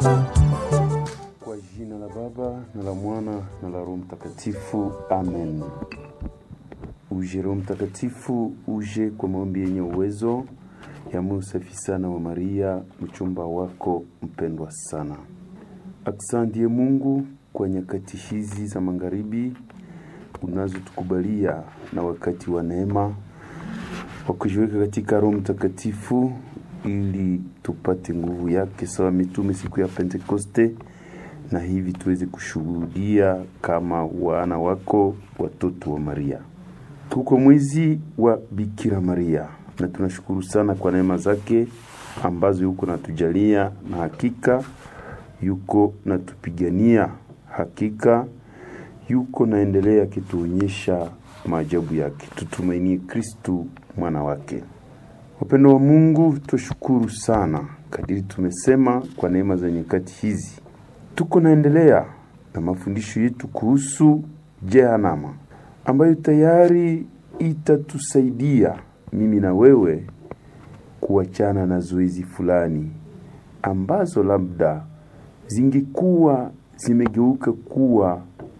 Kwa jina la Baba na la Mwana na la Roho Mtakatifu, amen. Uje Roho Mtakatifu, uje kwa maombi yenye uwezo ya moyo safi sana wa Maria, mchumba wako mpendwa sana. Asante Mungu kwa nyakati hizi za magharibi unazotukubalia na wakati wa neema wa kujiweka katika Roho Mtakatifu ili tupate nguvu yake sawa mitume siku ya Pentekoste, na hivi tuweze kushuhudia kama wana wako watoto wa Maria. Tuko mwezi wa Bikira Maria na tunashukuru sana kwa neema zake ambazo yuko natujalia, na hakika yuko natupigania, hakika yuko naendelea akituonyesha maajabu yake. Tutumainie Kristu mwana wake. Wapendo wa Mungu, tushukuru sana kadiri tumesema kwa neema za nyakati hizi. Tuko naendelea na mafundisho yetu kuhusu Jehanama ambayo tayari itatusaidia mimi na wewe kuachana na zoezi fulani ambazo labda zingekuwa zimegeuka kuwa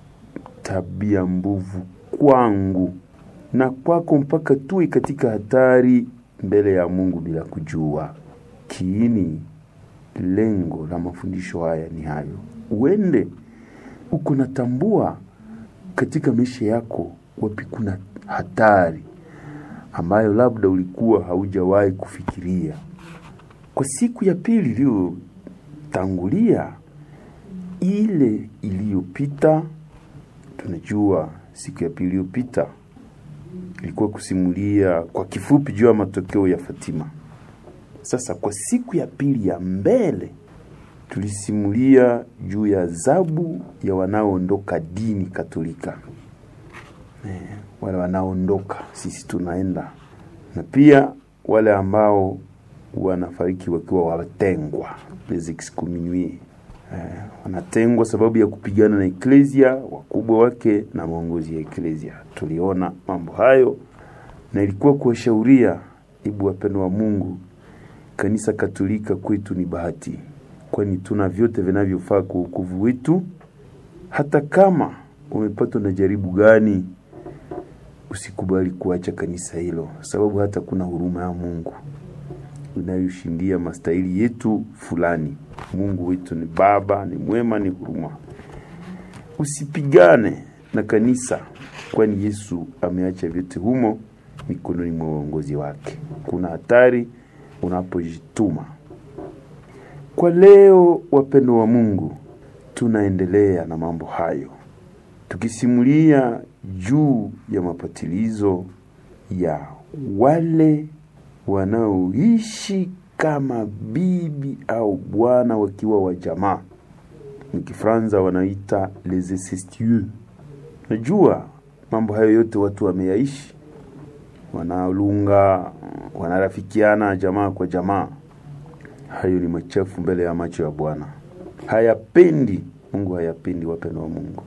tabia mbovu kwangu na kwako mpaka tuwe katika hatari mbele ya Mungu bila kujua. Kiini lengo la mafundisho haya ni hayo, uende uko natambua katika maisha yako wapi kuna hatari ambayo labda ulikuwa haujawahi kufikiria. Kwa siku ya pili iliyotangulia ile iliyopita, tunajua siku ya pili iliyopita ilikuwa kusimulia kwa kifupi juu ya matokeo ya Fatima. Sasa kwa siku ya pili ya mbele tulisimulia juu ya adhabu ya wanaoondoka dini Katolika, eh, wale wanaoondoka, sisi tunaenda, na pia wale ambao wanafariki wakiwa watengwa, les excommuniés eh, wanatengwa sababu ya kupigana na eklesia, wakubwa wake na maongozi ya eklesia. Tuliona mambo hayo na ilikuwa kuwashauria, ibu wapendo wa Mungu, kanisa Katolika kwetu ni bahati, kwani tuna vyote vinavyofaa kwa wokovu wetu. Hata kama umepatwa na jaribu gani, usikubali kuacha kanisa hilo, sababu hata kuna huruma ya Mungu inayoshindia mastahili yetu fulani. Mungu wetu ni Baba, ni mwema, ni huruma. Usipigane na kanisa, kwani Yesu ameacha vyote humo mikononi mwa uongozi wake. Kuna hatari unapojituma. Kwa leo, wapendo wa Mungu, tunaendelea na mambo hayo tukisimulia juu ya mapatilizo ya wale wanaoishi kama bibi au bwana wakiwa wa jamaa, mkifranza wanaita les incestueux. Najua mambo hayo yote watu wameyaishi, wanalunga, wanarafikiana jamaa kwa jamaa. Hayo ni machafu mbele ya macho ya Bwana, hayapendi Mungu, hayapendi wapendo wa Mungu.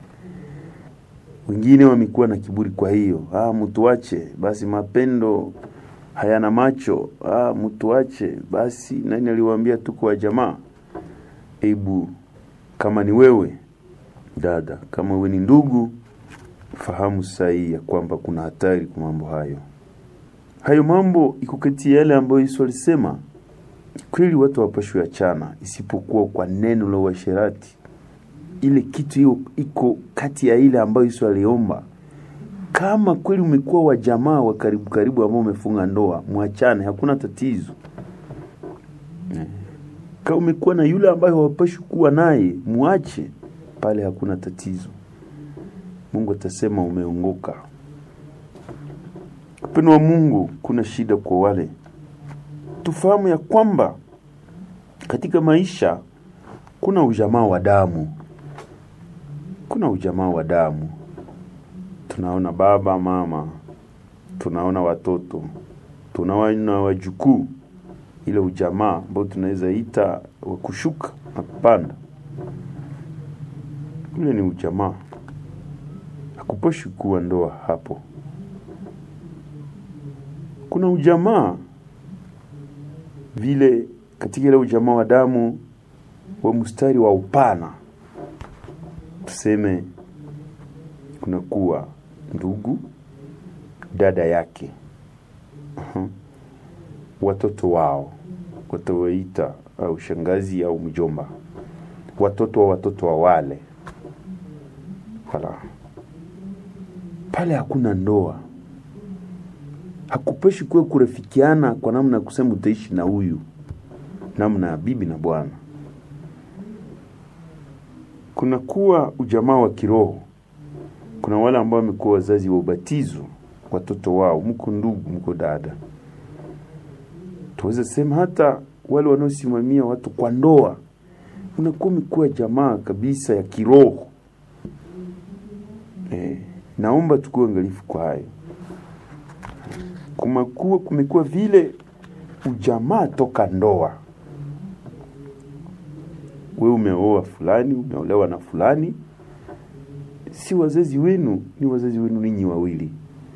Wengine wamekuwa na kiburi, kwa hiyo ah, mtuache basi, mapendo hayana macho. Ah, mtuache basi, nani aliwaambia tuko wa jamaa? Ebu kama ni wewe dada, kama wewe ni ndugu, fahamu sahihi ya kwamba kuna hatari kwa mambo hayo. Hayo mambo iko kati ya yale ambayo Yesu alisema kweli watu wapashwe achana, isipokuwa kwa neno la uasherati. Ile kitu hiyo iko kati ya ile ambayo Yesu aliomba kama kweli umekuwa wa jamaa wa karibu karibu ambao umefunga ndoa, mwachane, hakuna tatizo. Kama umekuwa na yule ambaye hawapashi kuwa naye, muache pale, hakuna tatizo. Mungu atasema umeongoka. Upendo wa Mungu, kuna shida kwa wale. Tufahamu ya kwamba katika maisha kuna ujamaa wa damu, kuna ujamaa wa damu tunaona baba mama, tunaona watoto, tunaona wajukuu, ile ujamaa ambao tunaweza ita wa kushuka na kupanda, ule ni ujamaa. Hakuposhi kuwa ndoa hapo. Kuna ujamaa vile, katika ile ujamaa wa damu wa mstari wa upana, tuseme kunakuwa ndugu, dada yake, uh-huh. watoto wao watawaita au shangazi au mjomba, watoto wa watoto wa wale wala pale hakuna ndoa, hakupeshi kuwe kurefikiana kwa namna ya kusema utaishi na huyu namna ya bibi na bwana. Kuna kuwa ujamaa wa kiroho. Kuna wale ambao wamekuwa wazazi wa ubatizo, watoto wao, mko ndugu, mko dada. Tuweze sema hata wale wanaosimamia watu kwa ndoa, unakuwa umekuwa jamaa kabisa ya kiroho. Eh, naomba tukuwe angalifu kwa hayo. Kumekuwa kumekuwa vile ujamaa toka ndoa. We umeoa fulani, umeolewa na fulani, si wazazi wenu, ni wazazi wenu ninyi wawili,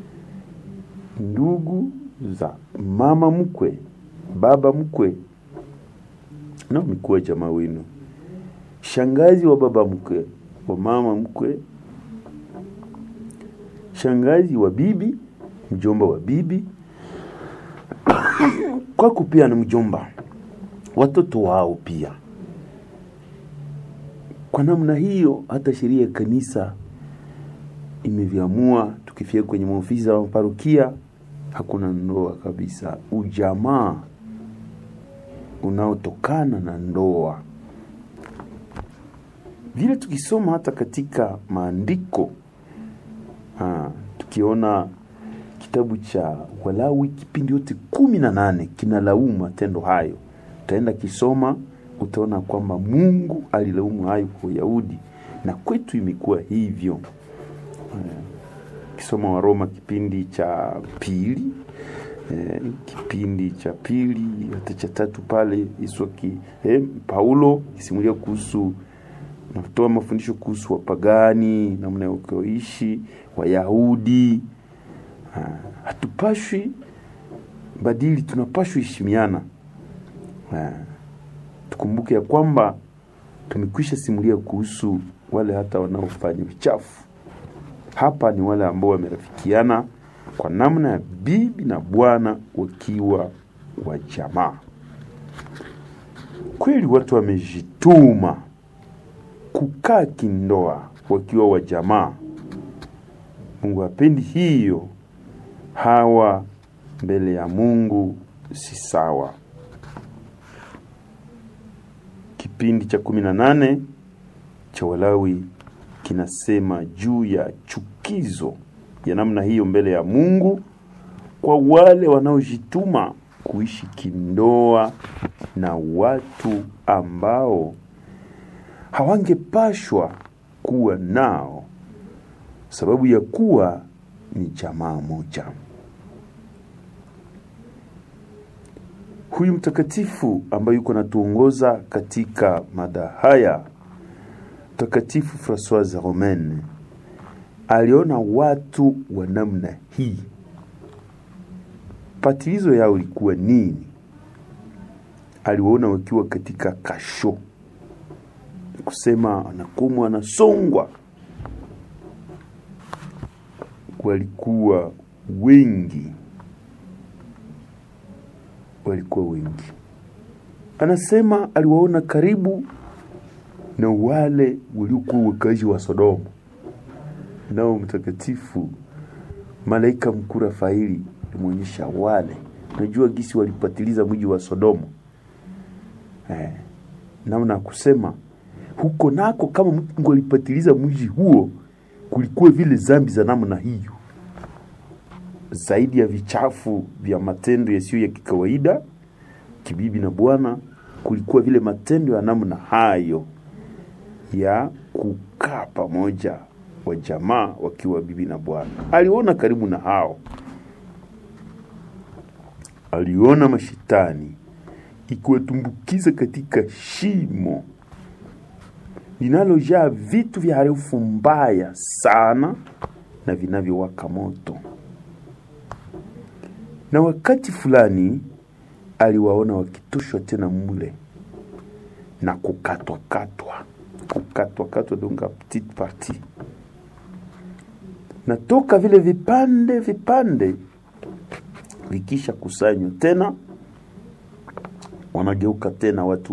ndugu za mama mkwe, baba mkwe, na umekuwa jamaa wenu, shangazi wa baba mkwe, wa mama mkwe, shangazi wa bibi, mjomba wa bibi, kwako pia na mjomba, watoto wao pia. Kwa namna hiyo, hata sheria ya kanisa imeviamua. Tukifika kwenye maofisi za parokia, hakuna ndoa kabisa, ujamaa unaotokana na ndoa. Vile tukisoma hata katika maandiko ha, tukiona kitabu cha Walawi kipindi yote kumi na nane kinalaumu matendo hayo. Utaenda kisoma, utaona kwamba Mungu alilaumu hayo kwa Wayahudi na kwetu imekuwa hivyo. Kisoma Waroma kipindi cha pili eh, kipindi cha pili hata cha tatu pale Iswaki eh, Paulo kisimulia kuhusu natoa mafundisho kuhusu wapagani, namna ya kuishi Wayahudi. Hatupashwi badili, tunapashwi heshimiana. Tukumbuke ya kwamba tumekwisha simulia kuhusu wale hata wanaofanya uchafu. Hapa ni wale ambao wamerafikiana kwa namna ya bibi na bwana wakiwa wa jamaa. Kweli watu wamejituma kukaa kindoa wakiwa wa jamaa. Mungu hapendi hiyo. Hawa mbele ya Mungu si sawa. Kipindi cha kumi na nane cha Walawi kinasema juu ya chukizo ya namna hiyo mbele ya Mungu kwa wale wanaojituma kuishi kindoa na watu ambao hawangepashwa kuwa nao sababu ya kuwa ni jamaa moja. Huyu mtakatifu ambaye yuko natuongoza katika mada haya, Mtakatifu Francoise Romaine aliona watu wa namna hii, patilizo yao ilikuwa nini? Aliwaona wakiwa katika kasho, kusema anakumwa, anasongwa. Walikuwa wengi, walikuwa wengi. Anasema aliwaona karibu na wale waliokuwa wakazi wa Sodoma. Nao mtakatifu malaika mkuu Rafaeli alimwonyesha wale, najua gisi walipatiliza mji wa Sodoma eh, namna kusema huko nako, kama Mungu alipatiliza mji huo, kulikuwa vile zambi za namna hiyo, zaidi ya vichafu vya matendo yasiyo ya kikawaida kibibi na bwana, kulikuwa vile matendo ya namna hayo ya kukaa pamoja wa jamaa wakiwa bibi na bwana. Aliona karibu na hao, aliona mashetani ikiwatumbukiza katika shimo linalojaa vitu vya harufu mbaya sana na vinavyowaka moto. Na wakati fulani aliwaona wakitoshwa tena mule na kukatwakatwa kukatwakatwa donc a petite partie na toka vile vipande vipande vikisha kusanywa tena wanageuka tena watu